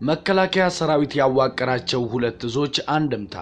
መከላከያ ሰራዊት ያዋቀራቸው ሁለት እዞች አንድምታ።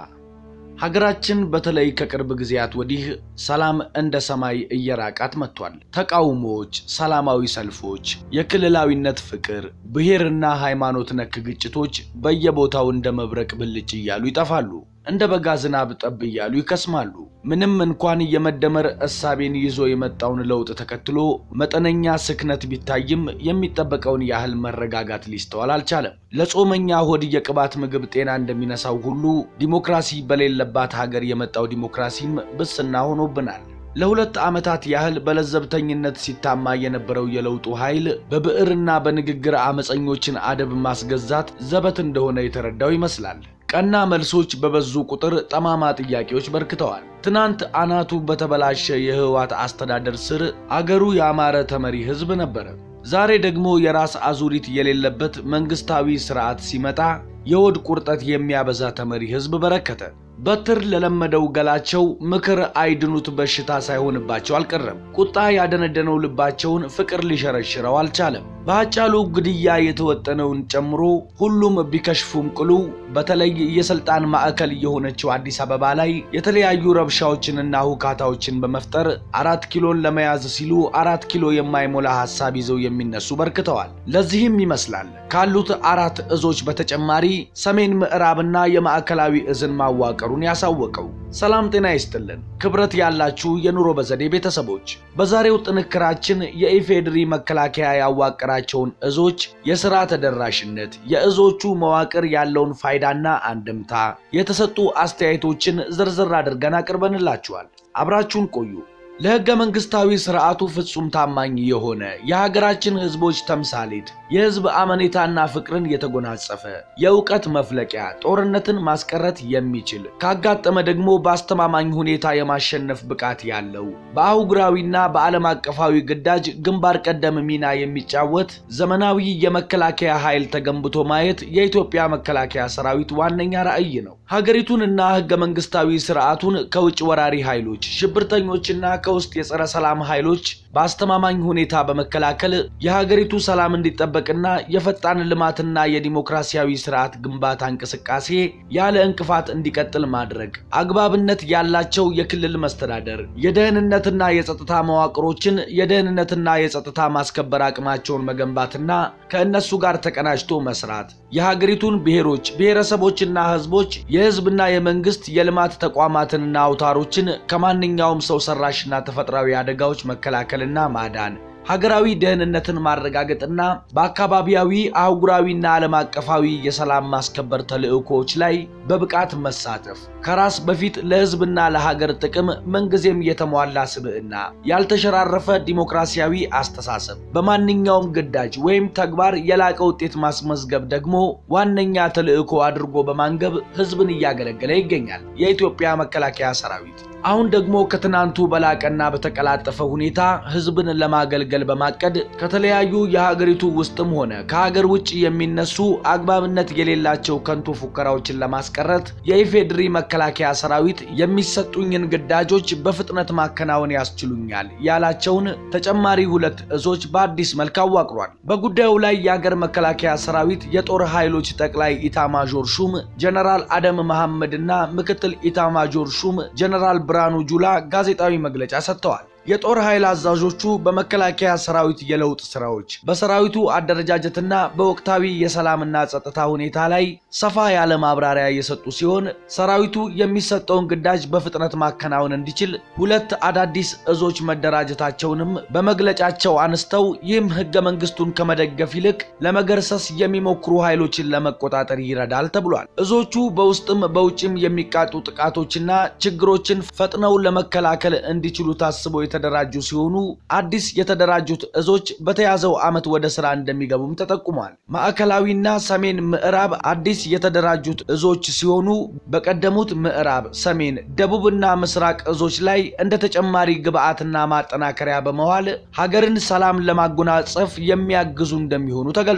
ሀገራችን በተለይ ከቅርብ ጊዜያት ወዲህ ሰላም እንደ ሰማይ እየራቃት መጥቷል። ተቃውሞዎች፣ ሰላማዊ ሰልፎች፣ የክልላዊነት ፍቅር፣ ብሔርና ሃይማኖት ነክ ግጭቶች በየቦታው እንደ መብረቅ ብልጭ እያሉ ይጠፋሉ። እንደ በጋ ዝናብ ጠብ እያሉ ይከስማሉ። ምንም እንኳን የመደመር እሳቤን ይዞ የመጣውን ለውጥ ተከትሎ መጠነኛ ስክነት ቢታይም የሚጠበቀውን ያህል መረጋጋት ሊስተዋል አልቻለም። ለጾመኛ ሆድ የቅባት ምግብ ጤና እንደሚነሳው ሁሉ ዲሞክራሲ በሌለባት ሀገር የመጣው ዲሞክራሲም ብስና ሆኖብናል። ለሁለት ዓመታት ያህል በለዘብተኝነት ሲታማ የነበረው የለውጡ ኃይል በብዕርና በንግግር አመፀኞችን አደብ ማስገዛት ዘበት እንደሆነ የተረዳው ይመስላል። ቀና መልሶች በበዙ ቁጥር ጠማማ ጥያቄዎች በርክተዋል። ትናንት አናቱ በተበላሸ የህወሓት አስተዳደር ስር አገሩ ያማረ ተመሪ ህዝብ ነበረ። ዛሬ ደግሞ የራስ አዙሪት የሌለበት መንግስታዊ ስርዓት ሲመጣ የሆድ ቁርጠት የሚያበዛ ተመሪ ህዝብ በረከተ። በትር ለለመደው ገላቸው ምክር አይድኑት በሽታ ሳይሆንባቸው አልቀረም። ቁጣ ያደነደነው ልባቸውን ፍቅር ሊሸረሽረው አልቻለም። በሀጫሉ ግድያ የተወጠነውን ጨምሮ ሁሉም ቢከሽፉም ቅሉ በተለይ የስልጣን ማዕከል የሆነችው አዲስ አበባ ላይ የተለያዩ ረብሻዎችንና ሁካታዎችን በመፍጠር አራት ኪሎን ለመያዝ ሲሉ አራት ኪሎ የማይሞላ ሀሳብ ይዘው የሚነሱ በርክተዋል። ለዚህም ይመስላል ካሉት አራት እዞች በተጨማሪ ሰሜን ምዕራብና የማዕከላዊ እዝን ማዋቀሩን ያሳወቀው። ሰላም ጤና ይስጥልን ክብረት ያላችሁ የኑሮ በዘዴ ቤተሰቦች፣ በዛሬው ጥንክራችን የኢፌድሪ መከላከያ ያዋቀራቸውን እዞች የሥራ ተደራሽነት፣ የእዞቹ መዋቅር ያለውን ፋይዳና አንድምታ፣ የተሰጡ አስተያየቶችን ዝርዝር አድርገን አቅርበንላችኋል። አብራችሁን ቆዩ። ለሕገ መንግሥታዊ ሥርዓቱ ፍጹም ታማኝ የሆነ የሀገራችን ሕዝቦች ተምሳሌት የሕዝብ አመኔታና ፍቅርን የተጎናጸፈ የእውቀት መፍለቂያ ጦርነትን ማስቀረት የሚችል ካጋጠመ ደግሞ በአስተማማኝ ሁኔታ የማሸነፍ ብቃት ያለው በአህጉራዊና በዓለም አቀፋዊ ግዳጅ ግንባር ቀደም ሚና የሚጫወት ዘመናዊ የመከላከያ ኃይል ተገንብቶ ማየት የኢትዮጵያ መከላከያ ሰራዊት ዋነኛ ራዕይ ነው። ሀገሪቱንና ሕገ መንግሥታዊ ሥርዓቱን ከውጭ ወራሪ ኃይሎች፣ ሽብርተኞችና ከውስጥ የጸረ ሰላም ኃይሎች በአስተማማኝ ሁኔታ በመከላከል የሀገሪቱ ሰላም እንዲጠበቅና የፈጣን ልማትና የዲሞክራሲያዊ ስርዓት ግንባታ እንቅስቃሴ ያለ እንቅፋት እንዲቀጥል ማድረግ፣ አግባብነት ያላቸው የክልል መስተዳደር፣ የደህንነትና የጸጥታ መዋቅሮችን የደህንነትና የጸጥታ ማስከበር አቅማቸውን መገንባትና ከእነሱ ጋር ተቀናጅቶ መስራት፣ የሀገሪቱን ብሔሮች ብሔረሰቦችና ህዝቦች የህዝብና የመንግስት የልማት ተቋማትንና አውታሮችን ከማንኛውም ሰው ሰራሽና ተፈጥሯዊ አደጋዎች መከላከልና ማዳን ሀገራዊ ደህንነትን ማረጋገጥና በአካባቢያዊ አህጉራዊና ዓለም አቀፋዊ የሰላም ማስከበር ተልዕኮዎች ላይ በብቃት መሳተፍ፣ ከራስ በፊት ለህዝብና ለሀገር ጥቅም ምንጊዜም የተሟላ ስብዕና፣ ያልተሸራረፈ ዲሞክራሲያዊ አስተሳሰብ፣ በማንኛውም ግዳጅ ወይም ተግባር የላቀ ውጤት ማስመዝገብ ደግሞ ዋነኛ ተልዕኮ አድርጎ በማንገብ ህዝብን እያገለገለ ይገኛል የኢትዮጵያ መከላከያ ሰራዊት። አሁን ደግሞ ከትናንቱ በላቀና በተቀላጠፈ ሁኔታ ህዝብን ለማገልገል በማቀድ ከተለያዩ የሀገሪቱ ውስጥም ሆነ ከሀገር ውጭ የሚነሱ አግባብነት የሌላቸው ከንቱ ፉከራዎችን ለማስቀረት የኢፌድሪ መከላከያ ሰራዊት የሚሰጡኝን ግዳጆች በፍጥነት ማከናወን ያስችሉኛል ያላቸውን ተጨማሪ ሁለት እዞች በአዲስ መልክ አዋቅሯል። በጉዳዩ ላይ የሀገር መከላከያ ሰራዊት የጦር ኃይሎች ጠቅላይ ኢታማዦር ሹም ጀነራል አደም መሐመድ እና ምክትል ኢታማዦር ሹም ጀነራል ብርሃኑ ጁላ ጋዜጣዊ መግለጫ ሰጥተዋል። የጦር ኃይል አዛዦቹ በመከላከያ ሰራዊት የለውጥ ስራዎች፣ በሰራዊቱ አደረጃጀትና በወቅታዊ የሰላምና ጸጥታ ሁኔታ ላይ ሰፋ ያለ ማብራሪያ የሰጡ ሲሆን ሰራዊቱ የሚሰጠውን ግዳጅ በፍጥነት ማከናወን እንዲችል ሁለት አዳዲስ እዞች መደራጀታቸውንም በመግለጫቸው አንስተው ይህም ህገ መንግስቱን ከመደገፍ ይልቅ ለመገርሰስ የሚሞክሩ ኃይሎችን ለመቆጣጠር ይረዳል ተብሏል። እዞቹ በውስጥም በውጭም የሚቃጡ ጥቃቶችና ችግሮችን ፈጥነው ለመከላከል እንዲችሉ ታስበው የተደራጁ ሲሆኑ አዲስ የተደራጁት እዞች በተያዘው ዓመት ወደ ስራ እንደሚገቡም ተጠቁሟል። ማዕከላዊና ሰሜን ምዕራብ አዲስ የተደራጁት እዞች ሲሆኑ በቀደሙት ምዕራብ፣ ሰሜን፣ ደቡብና ምስራቅ እዞች ላይ እንደ ተጨማሪ ግብዓትና ማጠናከሪያ በመዋል ሀገርን ሰላም ለማጎናጸፍ የሚያግዙ እንደሚሆኑ ተገልጿል።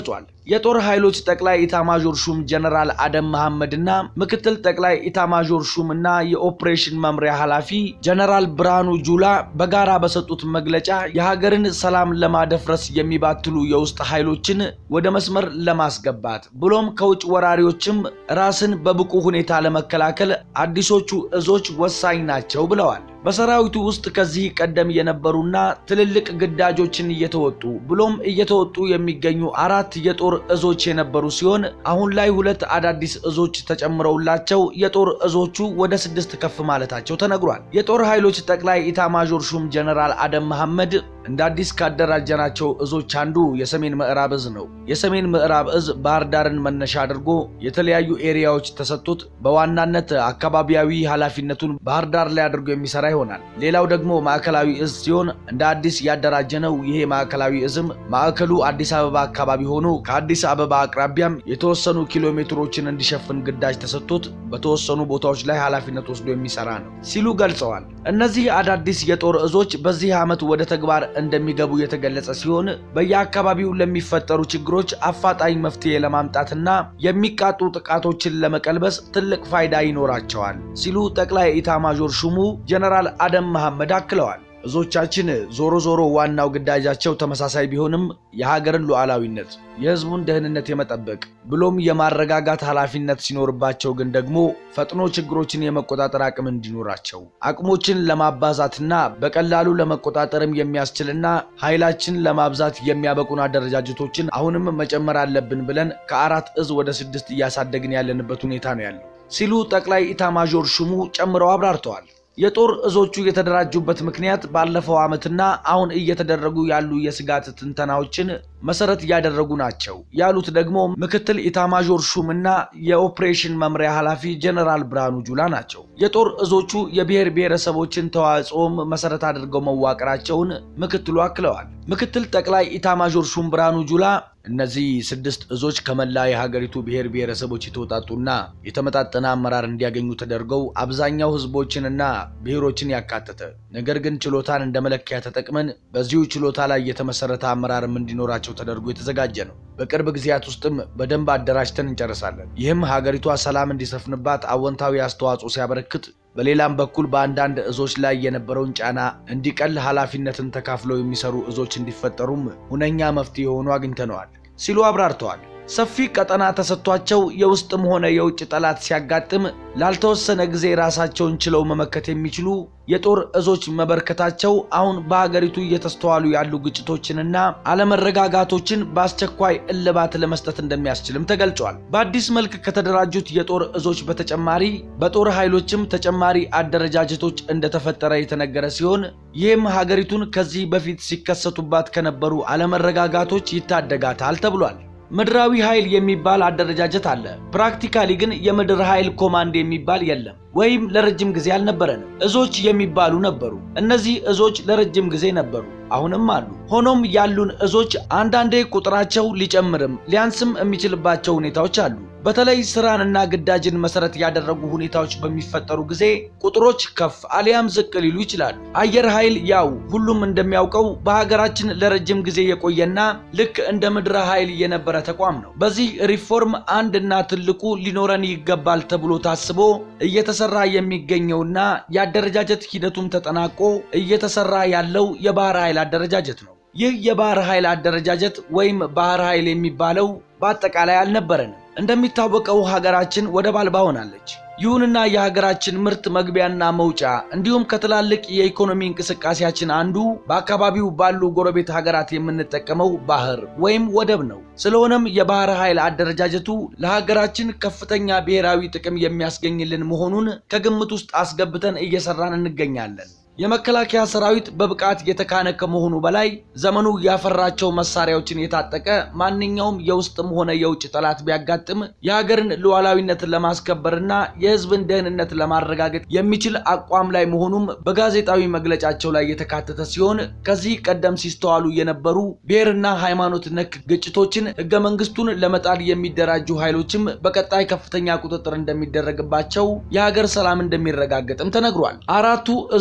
የጦር ኃይሎች ጠቅላይ ኢታማዦር ሹም ጀነራል አደም መሐመድና ምክትል ጠቅላይ ኢታማዦር ሹምና የኦፕሬሽን መምሪያ ኃላፊ ጀነራል ብርሃኑ ጁላ በጋራ በሰጡት መግለጫ የሀገርን ሰላም ለማደፍረስ የሚባትሉ የውስጥ ኃይሎችን ወደ መስመር ለማስገባት ብሎም ከውጭ ወራሪዎችም ራስን በብቁ ሁኔታ ለመከላከል አዲሶቹ እዞች ወሳኝ ናቸው ብለዋል። በሰራዊቱ ውስጥ ከዚህ ቀደም የነበሩና ትልልቅ ግዳጆችን እየተወጡ ብሎም እየተወጡ የሚገኙ አራት የጦር እዞች የነበሩ ሲሆን አሁን ላይ ሁለት አዳዲስ እዞች ተጨምረውላቸው የጦር እዞቹ ወደ ስድስት ከፍ ማለታቸው ተነግሯል። የጦር ኃይሎች ጠቅላይ ኢታማዦር ሹም ጀነራል አደም መሐመድ እንደ አዲስ ካደራጀናቸው እዞች አንዱ የሰሜን ምዕራብ እዝ ነው። የሰሜን ምዕራብ እዝ ባህር ዳርን መነሻ አድርጎ የተለያዩ ኤሪያዎች ተሰጥቶት በዋናነት አካባቢያዊ ኃላፊነቱን ባህር ዳር ላይ አድርጎ የሚሰራ ይሆናል። ሌላው ደግሞ ማዕከላዊ እዝ ሲሆን እንደ አዲስ ያደራጀነው ይሄ ማዕከላዊ እዝም ማዕከሉ አዲስ አበባ አካባቢ ሆኖ ከአዲስ አበባ አቅራቢያም የተወሰኑ ኪሎ ሜትሮችን እንዲሸፍን ግዳጅ ተሰጥቶት በተወሰኑ ቦታዎች ላይ ኃላፊነት ወስዶ የሚሰራ ነው ሲሉ ገልጸዋል። እነዚህ አዳዲስ የጦር እዞች በዚህ ዓመት ወደ ተግባር እንደሚገቡ የተገለጸ ሲሆን በየአካባቢው ለሚፈጠሩ ችግሮች አፋጣኝ መፍትሄ ለማምጣትና የሚቃጡ ጥቃቶችን ለመቀልበስ ትልቅ ፋይዳ ይኖራቸዋል ሲሉ ጠቅላይ ኢታማዦር ሹሙ ጀነራል አደም መሐመድ አክለዋል። እዞቻችን ዞሮ ዞሮ ዋናው ግዳጃቸው ተመሳሳይ ቢሆንም የሀገርን ሉዓላዊነት፣ የሕዝቡን ደህንነት የመጠበቅ ብሎም የማረጋጋት ኃላፊነት ሲኖርባቸው ግን ደግሞ ፈጥኖ ችግሮችን የመቆጣጠር አቅም እንዲኖራቸው አቅሞችን ለማባዛትና በቀላሉ ለመቆጣጠርም የሚያስችልና ኃይላችን ለማብዛት የሚያበቁን አደረጃጀቶችን አሁንም መጨመር አለብን ብለን ከአራት እዝ ወደ ስድስት እያሳደግን ያለንበት ሁኔታ ነው ያለው ሲሉ ጠቅላይ ኢታማዦር ሹሙ ጨምረው አብራርተዋል። የጦር እዞቹ የተደራጁበት ምክንያት ባለፈው ዓመትና አሁን እየተደረጉ ያሉ የስጋት ትንተናዎችን መሰረት ያደረጉ ናቸው ያሉት ደግሞ ምክትል ኢታማዦር ሹምና የኦፕሬሽን መምሪያ ኃላፊ ጀነራል ብርሃኑ ጁላ ናቸው። የጦር እዞቹ የብሔር ብሔረሰቦችን ተዋጽኦም መሰረት አድርገው መዋቅራቸውን ምክትሉ አክለዋል። ምክትል ጠቅላይ ኢታማዦር ሹም ብርሃኑ ጁላ እነዚህ ስድስት እዞች ከመላ የሀገሪቱ ብሔር ብሔረሰቦች የተውጣጡና የተመጣጠነ አመራር እንዲያገኙ ተደርገው አብዛኛው ህዝቦችንና ብሔሮችን ያካተተ ነገር ግን ችሎታን እንደ መለኪያ ተጠቅመን በዚሁ ችሎታ ላይ የተመሰረተ አመራርም እንዲኖራቸው ተደርጎ የተዘጋጀ ነው። በቅርብ ጊዜያት ውስጥም በደንብ አደራጅተን እንጨርሳለን። ይህም ሀገሪቷ ሰላም እንዲሰፍንባት አዎንታዊ አስተዋጽኦ ሲያበረክት በሌላም በኩል በአንዳንድ እዞች ላይ የነበረውን ጫና እንዲቀል ኃላፊነትን ተካፍለው የሚሰሩ እዞች እንዲፈጠሩም ሁነኛ መፍትሄ ሆኖ አግኝተነዋል ሲሉ አብራርተዋል። ሰፊ ቀጠና ተሰጥቷቸው የውስጥም ሆነ የውጭ ጠላት ሲያጋጥም ላልተወሰነ ጊዜ ራሳቸውን ችለው መመከት የሚችሉ የጦር እዞች መበርከታቸው አሁን በሀገሪቱ እየተስተዋሉ ያሉ ግጭቶችንና አለመረጋጋቶችን በአስቸኳይ እልባት ለመስጠት እንደሚያስችልም ተገልጿል። በአዲስ መልክ ከተደራጁት የጦር እዞች በተጨማሪ በጦር ኃይሎችም ተጨማሪ አደረጃጀቶች እንደተፈጠረ የተነገረ ሲሆን ይህም ሀገሪቱን ከዚህ በፊት ሲከሰቱባት ከነበሩ አለመረጋጋቶች ይታደጋታል ተብሏል። ምድራዊ ኃይል የሚባል አደረጃጀት አለ። ፕራክቲካሊ ግን የምድር ኃይል ኮማንድ የሚባል የለም ወይም ለረጅም ጊዜ አልነበረንም። እዞች የሚባሉ ነበሩ። እነዚህ እዞች ለረጅም ጊዜ ነበሩ፣ አሁንም አሉ። ሆኖም ያሉን እዞች አንዳንዴ ቁጥራቸው ሊጨምርም ሊያንስም የሚችልባቸው ሁኔታዎች አሉ። በተለይ ስራንና ግዳጅን መሰረት ያደረጉ ሁኔታዎች በሚፈጠሩ ጊዜ ቁጥሮች ከፍ አሊያም ዝቅ ሊሉ ይችላሉ። አየር ኃይል ያው ሁሉም እንደሚያውቀው በሀገራችን ለረጅም ጊዜ የቆየና ልክ እንደ ምድረ ኃይል የነበረ ተቋም ነው። በዚህ ሪፎርም አንድና ትልቁ ሊኖረን ይገባል ተብሎ ታስቦ እየተሰራ የሚገኘውና የአደረጃጀት ሂደቱም ተጠናቆ እየተሰራ ያለው የባህር ኃይል አደረጃጀት ነው። ይህ የባህር ኃይል አደረጃጀት ወይም ባህር ኃይል የሚባለው በአጠቃላይ አልነበረንም። እንደሚታወቀው ሀገራችን ወደብ አልባ ሆናለች። ይሁንና የሀገራችን ምርት መግቢያና መውጫ እንዲሁም ከትላልቅ የኢኮኖሚ እንቅስቃሴያችን አንዱ በአካባቢው ባሉ ጎረቤት ሀገራት የምንጠቀመው ባህር ወይም ወደብ ነው። ስለሆነም የባህር ኃይል አደረጃጀቱ ለሀገራችን ከፍተኛ ብሔራዊ ጥቅም የሚያስገኝልን መሆኑን ከግምት ውስጥ አስገብተን እየሰራን እንገኛለን። የመከላከያ ሰራዊት በብቃት የተካነ ከመሆኑ በላይ ዘመኑ ያፈራቸው መሳሪያዎችን የታጠቀ ማንኛውም የውስጥም ሆነ የውጭ ጠላት ቢያጋጥም የሀገርን ሉዓላዊነት ለማስከበርና የሕዝብን ደህንነት ለማረጋገጥ የሚችል አቋም ላይ መሆኑም በጋዜጣዊ መግለጫቸው ላይ የተካተተ ሲሆን ከዚህ ቀደም ሲስተዋሉ የነበሩ ብሔርና ሃይማኖት ነክ ግጭቶችን ሕገ መንግስቱን ለመጣል የሚደራጁ ኃይሎችም በቀጣይ ከፍተኛ ቁጥጥር እንደሚደረግባቸው የሀገር ሰላም እንደሚረጋገጥም ተነግሯል። አራቱ እዞች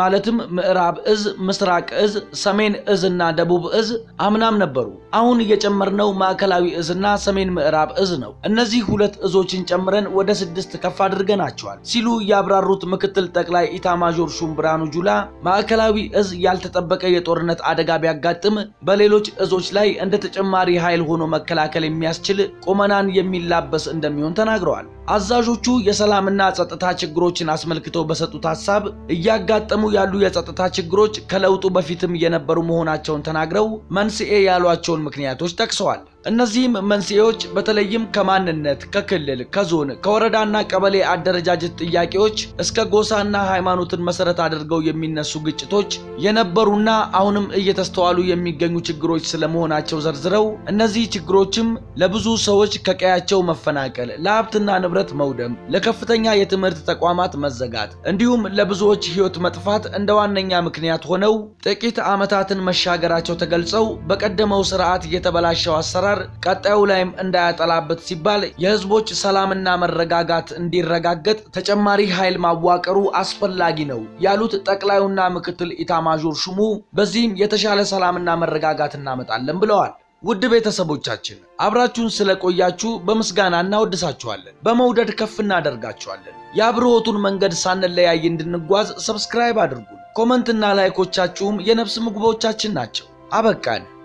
ማለትም ምዕራብ እዝ፣ ምስራቅ እዝ፣ ሰሜን እዝ እና ደቡብ እዝ አምናም ነበሩ። አሁን የጨመርነው ማዕከላዊ እዝና ሰሜን ምዕራብ እዝ ነው። እነዚህ ሁለት እዞችን ጨምረን ወደ ስድስት ከፍ አድርገናቸዋል ሲሉ ያብራሩት ምክትል ጠቅላይ ኢታማዦር ሹም ብርሃኑ ጁላ ማዕከላዊ እዝ ያልተጠበቀ የጦርነት አደጋ ቢያጋጥም በሌሎች እዞች ላይ እንደ ተጨማሪ ኃይል ሆኖ መከላከል የሚያስችል ቁመናን የሚላበስ እንደሚሆን ተናግረዋል። አዛዦቹ የሰላምና ጸጥታ ችግሮችን አስመልክተው በሰጡት ሀሳብ እያጋጠሙ ያሉ የጸጥታ ችግሮች ከለውጡ በፊትም የነበሩ መሆናቸውን ተናግረው መንስኤ ያሏቸውን ምክንያቶች ጠቅሰዋል። እነዚህም መንስኤዎች በተለይም ከማንነት፣ ከክልል፣ ከዞን፣ ከወረዳና ቀበሌ አደረጃጀት ጥያቄዎች እስከ ጎሳና ሃይማኖትን መሰረት አድርገው የሚነሱ ግጭቶች የነበሩና አሁንም እየተስተዋሉ የሚገኙ ችግሮች ስለመሆናቸው ዘርዝረው እነዚህ ችግሮችም ለብዙ ሰዎች ከቀያቸው መፈናቀል፣ ለሀብትና ንብረት መውደም፣ ለከፍተኛ የትምህርት ተቋማት መዘጋት እንዲሁም ለብዙዎች ሕይወት መጥፋት እንደ ዋነኛ ምክንያት ሆነው ጥቂት ዓመታትን መሻገራቸው ተገልጸው በቀደመው ስርዓት የተበላሸው አሰራር ቀጣዩ ላይም እንዳያጠላበት ሲባል የህዝቦች ሰላምና መረጋጋት እንዲረጋገጥ ተጨማሪ ኃይል ማዋቀሩ አስፈላጊ ነው ያሉት ጠቅላዩና ምክትል ኢታማዦር ሹሙ በዚህም የተሻለ ሰላምና መረጋጋት እናመጣለን ብለዋል። ውድ ቤተሰቦቻችን አብራችሁን ስለቆያችሁ በምስጋና እናወድሳችኋለን፣ በመውደድ ከፍ እናደርጋችኋለን። የአብርሆቱን መንገድ ሳንለያይ እንድንጓዝ ሰብስክራይብ አድርጉን። ኮመንትና ላይኮቻችሁም የነፍስ ምግቦቻችን ናቸው። አበቃን።